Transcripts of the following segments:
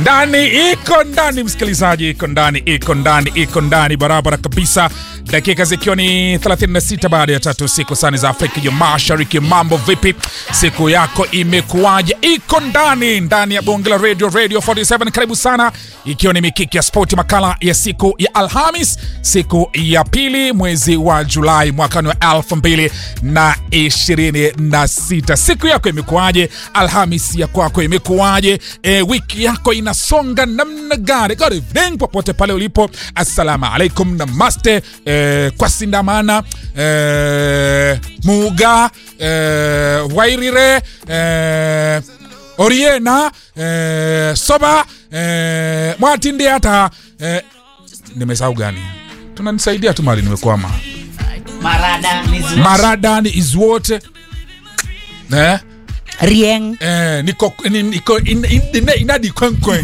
ndani iko ndani, msikilizaji, iko ndani, iko ndani, iko ndani barabara kabisa, dakika zikiwa ni 36 baada ya tatu siku sani za Afrika ya Mashariki. Mambo vipi? Siku yako imekuwaje? Iko ndani ndani ya bonge la radio, Radio 47. Karibu sana, ikiwa ni mikiki ya spoti, makala ya siku ya Alhamis, siku ya pili mwezi wa Julai mwakani wa 2026. Siku yako imekuwaje? Alhamis ya kwako imekuwaje? E, wiki yako inasonga namna gani? Good evening popote pale ulipo, assalamu alaikum, namaste, e, kwa sindamana e, muga e, wairire e, oriena e, soba e, mwatindi hata e, nimesahau gani? Tunanisaidia tu mali nimekwama. Marada Nizu- Maradani is what eh? Rieng Eh, niko ni- niko in, in, in, inadi kwenkwen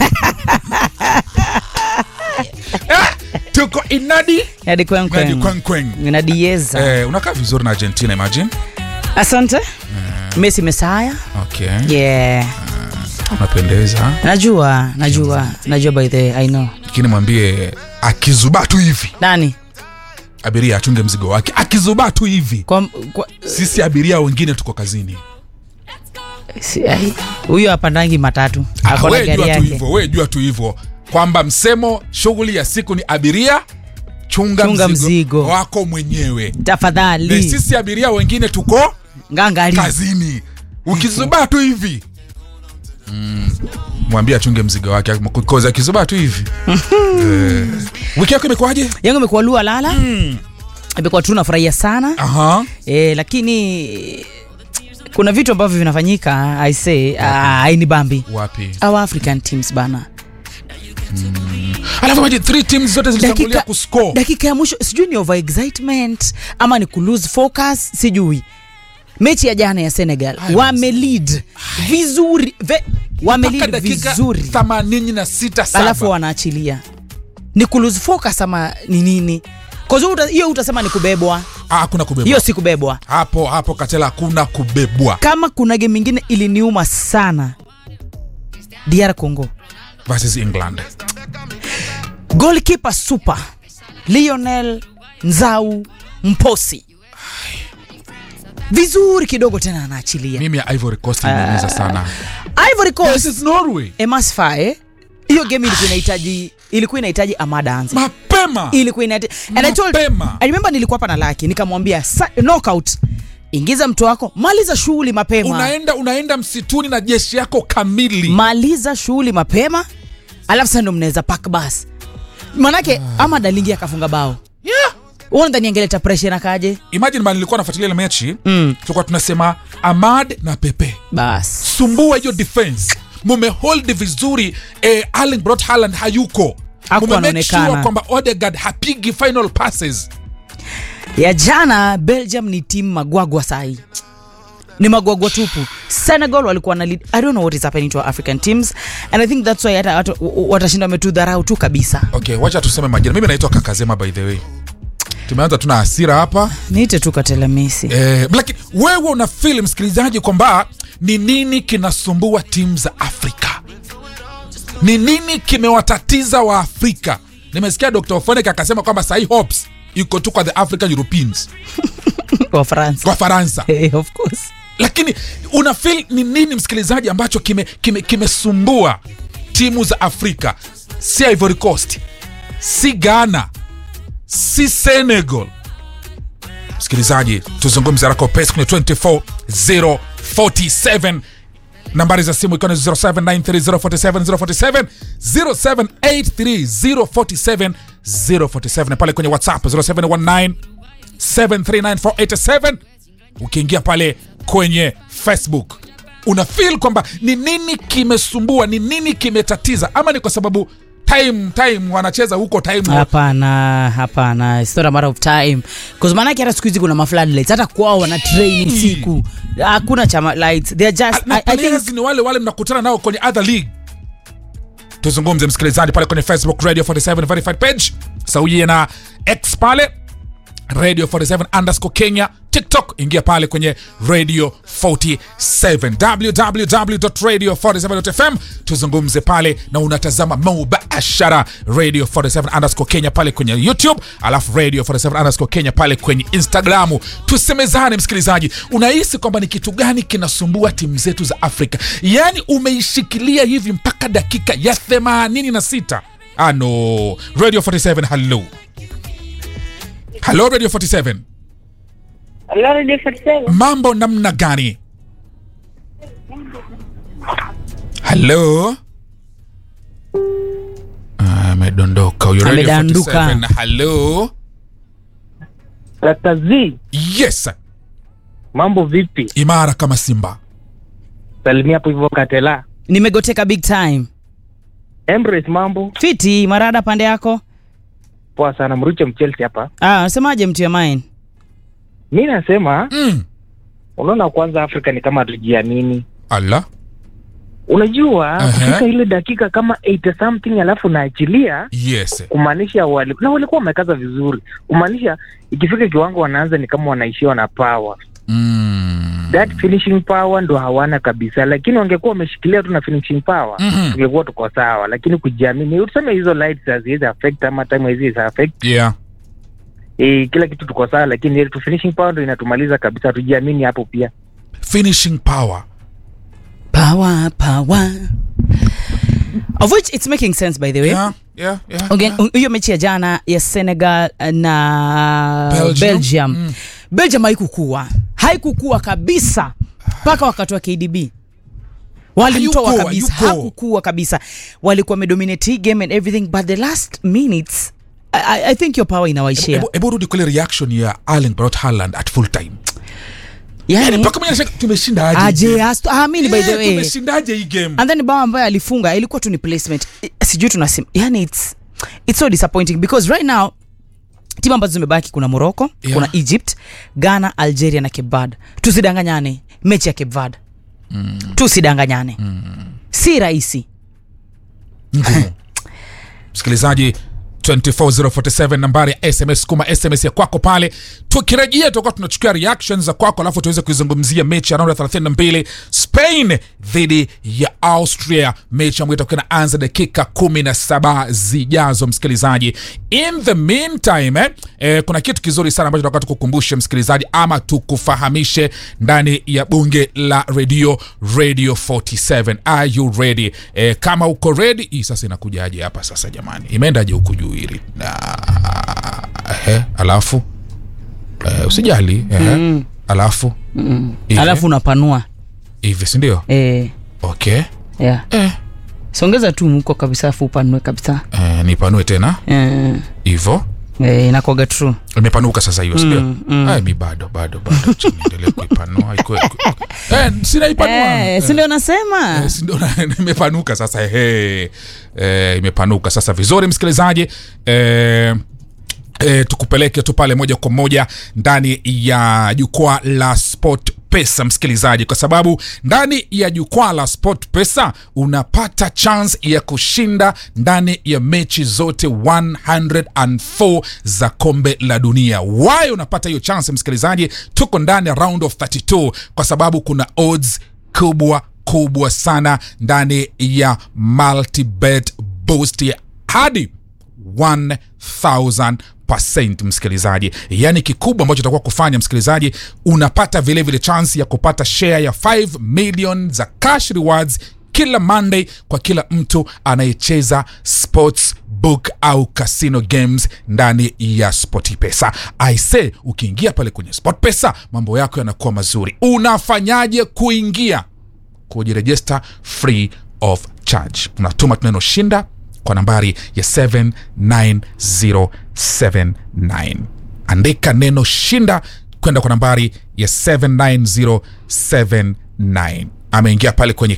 eh, tuko inadi Yadi kwen inadi kwen kwenkwen Inadieza eh, unakaa vizuri na Argentina imagine Asante Messi Mesaya okay Yeah unapendeza Najua Najua Najua by the way I know lakini mwambie akizubaa tu hivi Nani abiria achunge mzigo wake akizubaa tu hivi kwa, kwa, sisi abiria wengine tuko kazini si, ai, Huyo hapandangi matatu Ah, Ako na we gari jua tu yake hivyo we jua tu hivyo kwamba msemo shughuli ya siku ni abiria chunga, Chunga mzigo, mzigo. wako mwenyewe na Tafadhali sisi abiria wengine tuko Ngangari kazini ukizubaa tu hivi mm, mwambie achunge mzigo wake koza akizubaa tu hivi eh, wiki yako imekuwaje yangu imekuwa lua lala imekuwa tu nafurahia sana aha e, lakini kuna vitu ambavyo vinafanyika I say uh, aini bambi wapi our african teams bana alafu maji three teams zote zilitangulia dakika, kuscore dakika ya mwisho sijui ni over excitement ama ni kulose focus sijui mechi ya jana ya senegal wamelead vizuri ve, mpaka wamelead dakika vizuri 86 saba. alafu wanaachilia ni kulose focus ama ni nini 'Cause uta- hiyo utasema ni kubebwa Ah, hakuna kubebwa hiyo si kubebwa hapo hapo katela hakuna kubebwa kama kuna game ingine iliniuma sana dr congo versus england goalkeeper super lionel nzau mposi vizuri kidogo tena anaachilia mimi ya ivory coast imeumiza sana ivory this coast is norway emasfae hiyo game ilikuwa inahitaji ilikuwa inahitaji amada anze mapema ilikuwa inahitaji and I told Mapema. I remember nilikuwa hapa na laki nikamwambia "Sa- knockout ingiza mtu wako maliza shughuli mapema unaenda unaenda msituni na jeshi yako kamili maliza shughuli mapema alafu sasa ndo mnaweza pak bas manake ama dalingi akafunga bao yeah. unadhani angeleta presha na kaje imagine man nilikuwa nafuatilia ile mechi Mm. tulikuwa tunasema amad na pepe bas sumbua hiyo defense mumehold vizuri eh, Erling Brot Haaland hayuko Hakuwa Mume make anaonekana. sure kwamba Odegaard hapigi final passes ya jana belgium ni timu magwagwa sahi ni magwagwa tupu senegal walikuwa na lead. i don't know what is happening to our african teams and i think that's why hata watu- w- w- watashinda wametudharau tu kabisa okay wacha tuseme majina mimi naitwa kakazema by the way tumeanza tuna hasira hapa niite tu katelemisi eh, lakini wewe una feel msikilizaji kwamba ni nini kinasumbua timu za afrika ni nini kimewatatiza wa afrika nimesikia dr ofonek akasema kwamba sahi hopes iko tu kwa the african europeans wa france kwa faransa Eh, of course lakini una feel ni nini msikilizaji ambacho kimesumbua kime, kimesumbua timu za afrika si ivory coast si ghana si senegal msikilizaji tuzungumze haraka upesi kwenye 24047 nambari za simu ikiwa ni 0793047047 0783047047 na pale kwenye whatsapp 0719 7394887 ukiingia pale kwenye facebook una feel kwamba ni nini kimesumbua ni nini kimetatiza ama ni kwa sababu time time wanacheza huko time hapana hapana it's not a matter of time bcause maanake hata siku hizi kuna mafloodlights hata kwao wana train usiku hakuna chama lights they are just na I, I think players ni wale wale mnakutana nao kwenye other league tuzungumze msikilizaji pale kwenye facebook radio 47 verified page sauye na x pale radio 47 underscore kenya tiktok ingia pale kwenye radio 47 www.radio47.fm tuzungumze pale na unatazama mubashara radio 47 underscore kenya pale kwenye youtube alafu radio 47 underscore kenya pale kwenye instagramu tusemezane msikilizaji unahisi kwamba ni kitu gani kinasumbua timu zetu za afrika yaani umeishikilia hivi mpaka dakika ya 86 ano radio 47 halo halo radio 47 Hello, Radio 47. mambo namna gani halo Ah, amedondoka huyo radio Amedanduka. 47 halo Dr. Z, yes mambo vipi? imara kama simba Salimia hapo hivyo Katela. nimegoteka big time Embrace mambo fiti marada pande yako poa sana, mruche mchelsi hapa. ah, nasemaje mtu ya mine Mi nasema mm. unaona, kwanza Afrika ni kama hatujiamini. ala Unajua Aha. kufika ile dakika kama 80 something alafu naachilia yes kumaanisha wali, na walikuwa wamekaza vizuri, kumaanisha ikifika kiwango wanaanza ni kama wanaishiwa na power. mm. That finishing power ndo hawana kabisa, lakini wangekuwa wameshikilia tu na finishing power Mhm. tungekuwa tuko sawa, lakini kujiamini, tuseme hizo lights haziwezi affect ama time haziwezi affect yeah e, kila kitu tuko sawa, lakini ile tu finishing power ndo inatumaliza kabisa. Tujiamini hapo pia. finishing power power power of which it's making sense by the way yeah, yeah, yeah, Okay, yeah. hiyo mechi ya jana ya senegal na Belgium. belgium, Mm. belgium haikukua haikukua kabisa mpaka wakati wa kdb walimtoa Hayuko, kabisa hayuko. hakukua kabisa walikuwa wamedominate hii game and everything but the last minutes I, I- I think your power inawaishia Ebu- ebu rudi kule reaction ya Erling Braut Haaland at full time yani yani mpaka mwenye anashaka tumeshinda aje hii aje game? asto- amini by the Eh, way tumeshindaje hii game and then bao ambayo alifunga ilikuwa tu ni placement I- sijui tunasim yani it's, it's so disappointing because right now timu ambazo zimebaki kuna morocco Yeah. kuna egypt ghana algeria na cape verde tusidanganyane mechi ya cape verde mm. tusidanganyane mm. si rahisi ngumu msikilizaji 24047 nambari ya sms kuma sms ya kwako pale tukirejea tutakuwa tunachukua reactions za kwako alafu tuweze kuizungumzia mechi ya raundi ya 32 spain dhidi ya austria mechi ambayo itakuwa inaanza dakika 17 zijazo msikilizaji in the meantime eh, eh, kuna kitu kizuri sana ambacho tunataka tukukumbushe msikilizaji ama tukufahamishe ndani ya bunge la redio radio 47 are you ready eh, kama uko ready hii sasa inakujaje hapa sasa jamani imeendaje huku juu hili Na- ehe, alafu eh, usijali ehe, Mm. alafu hivi, alafu unapanua hivi sindio eh, okay yeah. eh, songeza tu mko kabisa afu upanue kabisa eh, nipanue tena eh, hivo eh, inakwaga true imepanuka sasa hiyo sindio Mm, mm. Ay, mi bado bado bado Acha niendelee kuipanua Ikue- ikue- eh, sinaipanua eh, si ndio nasema Eh, si ndio na- imepanuka sasa ehe. Eh, imepanuka sasa vizuri msikilizaji eh, E, tukupeleke tu pale moja kwa moja ndani ya jukwaa la sport pesa msikilizaji kwa sababu ndani ya jukwaa la sport pesa unapata chance ya kushinda ndani ya mechi zote 104 za kombe la dunia wayo unapata hiyo chance msikilizaji tuko ndani ya round of 32 kwa sababu kuna odds kubwa kubwa sana ndani ya multibet boost ya hadi 1000 msikilizaji yaani kikubwa ambacho utakuwa kufanya msikilizaji unapata vilevile vile chance ya kupata share ya 5 million za cash rewards kila monday kwa kila mtu anayecheza sports book au casino games ndani ya sportpesa aise ukiingia pale kwenye sportpesa mambo yako yanakuwa mazuri unafanyaje kuingia kujirejesta free of charge unatuma tu neno shinda kwa nambari ya 79079 andika neno shinda kwenda kwa nambari ya 79079 ameingia pale kwenye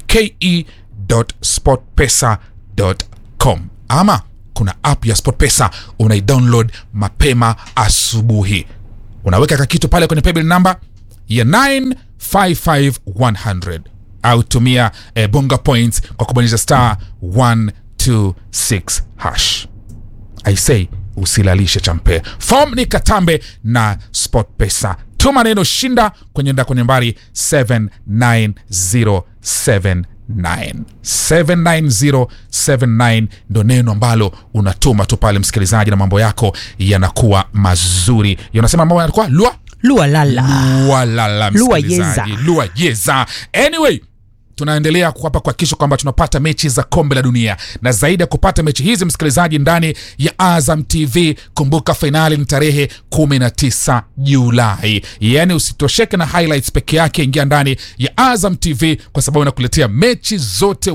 ke.sportpesa.com ama kuna app ya sportpesa unaidownload mapema asubuhi unaweka kakitu pale kwenye paybill namba ya 955100 au tumia eh, bonga points kwa kubonyeza star 126 hash i say usilalishe champe fom ni katambe na sport pesa tuma neno shinda kwenye nda kwenye nambari 79079 79079 ndo neno ambalo unatuma tu pale msikilizaji na mambo yako yanakuwa mazuri yanasema mambo yanakuwa lua lua lala walala Lua msikilizaji yeza. lua yeza anyway tunaendelea hapa kuhakikisha kwamba tunapata mechi za kombe la dunia na zaidi ya kupata mechi hizi msikilizaji ndani ya azam tv kumbuka fainali ni tarehe 19 julai yaani usitosheke na highlights peke yake ingia ndani ya azam tv kwa sababu inakuletea mechi zote